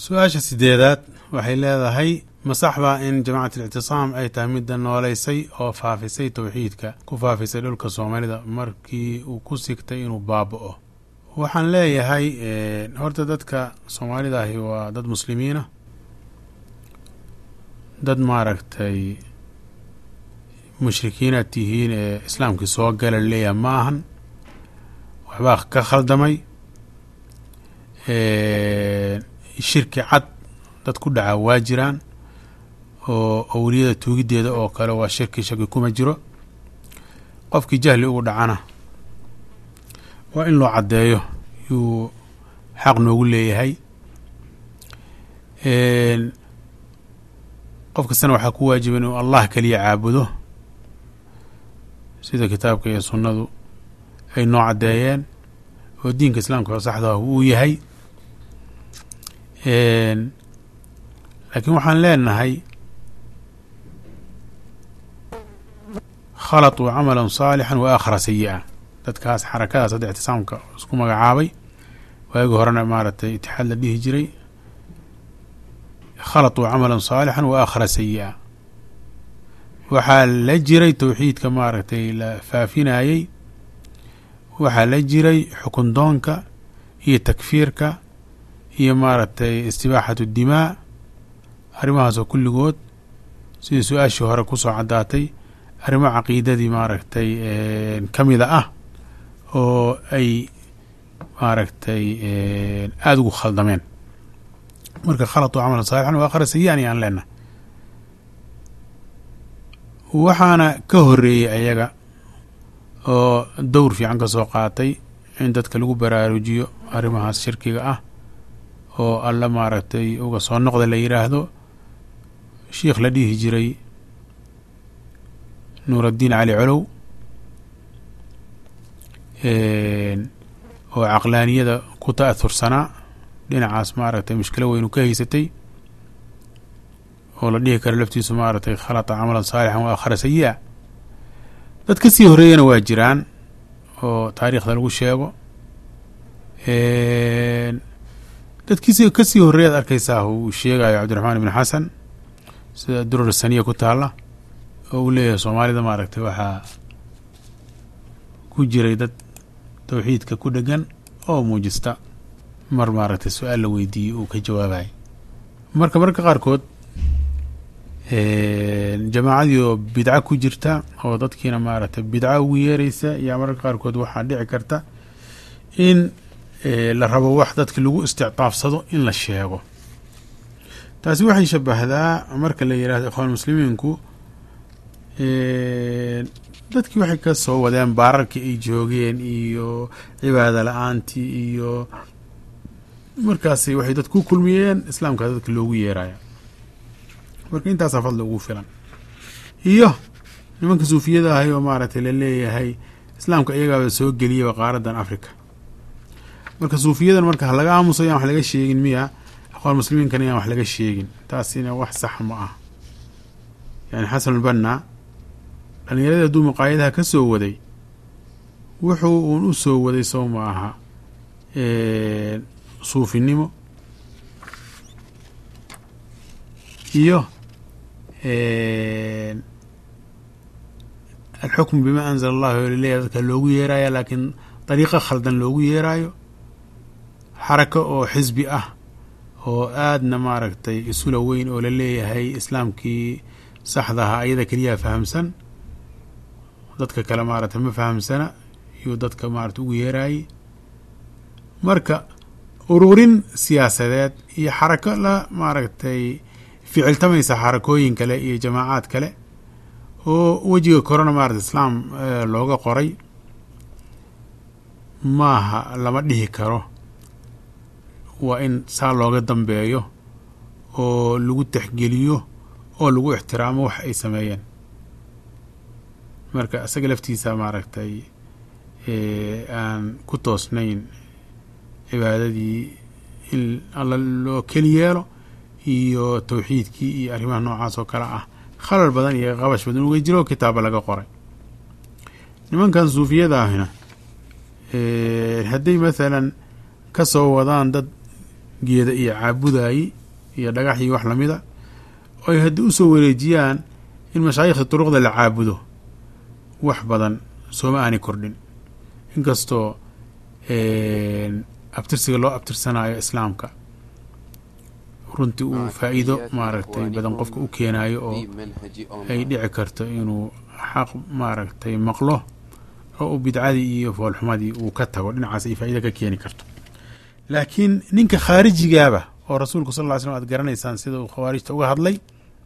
su-aasha sideedaad waxay leedahay ma sax baa in jamacat alictisaam ay tahay midda nooleysay oo faafisay towxiidka ku faafisay dhulka soomaalida markii uu ku sigtay inuu baaba-o waxaan leeyahay horta dadka soomaalida ahi waa dad muslimiina dad maaragtay mushrikiinaad tihiin ee islaamkii soo gala leeyahay ma ahan waxbaa ka khaldamay shirki cad dad ku dhaca waa jiraan oo awliyada tuugiddeeda oo kale waa shirki shaki kuma jiro qofkii jahli ugu dhacana waa in loo caddeeyo yuu xaq noogu leeyahay qof kastana waxaa ku waajiba inuu allah keliya caabudo sida kitaabka iyo sunnadu ay noo caddeeyeen oo diinka islaamka oo saxdaah uu yahay laakiin waxaan leenahay khalaطuu camala saalixan wa aakhara sayi-a dadkaas xarakadaas hadda ictisaamka isku magacaabay waagii horena maaragtay itixaad la dhihi jiray khalaطuu camala saalixan wa aakhara sayi-a waxaa la jiray towxiidka maaragtay la faafinayey waxaa la jiray xukun doonka iyo takfiirka iyo maaragtay istibaaxatu dimaa arrimahaasoo kulligood sidii su-aashii hore kusoo caddaatay arrimo caqiidadii maaragtay ka mida ah oo ay maaragtay aada ugu khaldameen marka khalaطuu camalan saalixan wa akhara sayi-an ayaan leenahay waxaana ka horeeyey ayaga oo dowr fiican ka soo qaatay in dadka lagu baraarujiyo arrimahaas shirkiga ah oo alla maaragtay uga soo noqda la yidhaahdo shiikh la dhihi jiray nuuraddiin cali colow oo caqlaaniyada ku ta'ahursanaa dhinacaas maaragtay mushkilo weynu ka haysatay oo la dhihi karo laftiisu maaragtay khalata camalan saalixan wa akhara sayi-a dad ka sii horreeyana waa jiraan oo taariikhda lagu sheego dadkiisi ka sii horreeyaad arkaysaa uu sheegayo cabdiraxmaan ibn xasan sida durar saniya ku taalla oo uu leeyahay soomaalida maaragtay waxaa ku jiray dad towxiidka ku dhegan oo muujista mar maaragtay su-aal la weydiiyey uu ka jawaabayo marka marka qaarkood jamaacadii oo bidco ku jirta oo dadkiina maaragtay bidco ugu yeereysa ayaa mararka qaarkood waxaa dhici karta in la rabo wax dadki lagu istictaafsado in la sheego taasi waxay shabahdaa marka la yihahdo ikhwaan muslimiinku dadkii waxay ka soo wadeen baararkii ay joogeen iyo cibaada la-aantii iyo markaasi waxay dad ku kulmiyeen islaamka dadka loogu yeeraya marka intaasaa fadli ugu filan iyo nimanka suufiyada ahay oo maaragtay la leeyahay islaamka iyagaaba soo geliyaba qaaradan africa marka suufiyadan marka halaga aamuso yaan wax laga sheegin miya aqoon muslimiinkan yaan wax laga sheegin taasina wax sax ma ah yani xasanulbanna dhallinyaradii hadduu maqaayadaha ka soo waday wuxuu uun u soo waday sow ma aha suufinimo iyo alxukmu bima anzala allahu laleeyahay dadka loogu yeeraya laakiin dariiqo khaldan loogu yeeraayo xarako oo xisbi ah oo aadna maaragtay isula weyn oo la leeyahay islaamkii saxdaha ayada keliyaa fahamsan dadka kale maaragtay ma fahamsana iyuu dadka maaragtay ugu yeeraayey marka ururin siyaasadeed iyo xarako la maaragtay ficiltamaysa xarakooyin kale iyo jamaacaad kale oo wejiga korona maarata islaam looga qoray maaha lama dhihi karo waa in saa looga dambeeyo oo lagu texgeliyo oo lagu ixtiraamo wax ay sameeyeen marka isaga laftiisa maaragtay aan ku toosnayn cibaadadii in alla loo keli yeelo iyo towxiidkii iyo arrimaha noocaas oo kale ah khalal badan iyo qabash badan uga jiro kitaaba laga qoray nimankan suufiyada ahina hadday maalan ka soo wadaan dad geeda iyo caabudayi iyo dhagax iyo wax lamida oy haddii usoo wareejiyaan in mashaayikhda duruqda la caabudo wax badan sooma aanay kordhin inkastoo abtirsiga loo abtirsanayo islaamka runtii uu faa'iido maaragtay badan qofka u keenayo oo ay dhici karto inuu xaq maaragtay maqlo oo uu bidcadii iyo foolxumadii uu ka tago dhinacaas ay faa'iida ka keeni karto laakiin ninka khaarijigaaba oo rasuulku sal ll ly slm aad garanaysaan sida uu khawaarijta uga hadlay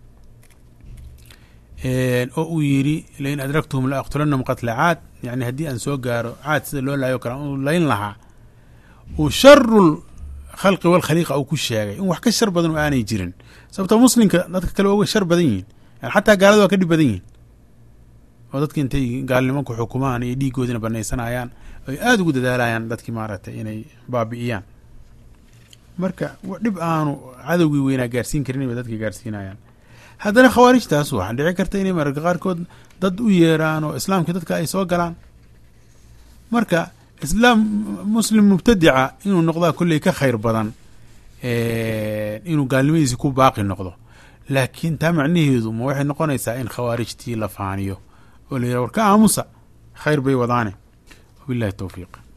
oo uu yidhi lain adraktuhum la aqtulanahum qatla caad yani haddii aan soo gaaro caad sida loo laayo kale uu layn lahaa uu sharu khalqi walkhaliiqa uu ku sheegay in wax ka shar badan oo aanay jirin sababtoo muslimka dadka kale waa uga shar badan yihin yani xataa gaalada waa ka dhib badan yihin oo dadka intay gaalnimo ku xukumaan iyo dhiigoodina banaysanayaan ay aada ugu dadaalayaan dadkii maaragtay inay baabi'iyaan marka dhib aanu cadowgii weynaa gaarsiin karin bay dadka gaarsiinayaan haddana khawaarijtaas waxaa dhici karta inay mararka qaarkood dad u yeeraan oo islaamkii dadka ay soo galaan marka islaam muslim mubtadica inuu noqdaa kolley ka khayr badan inuu gaalnimadiisi ku baaqi noqdo laakiin taa macnaheedu ma waxay noqonaysaa in khawaarijtii la faaniyo oo la yidhaha war ka aamusa khayr bay wadaane wabillahi towfiiq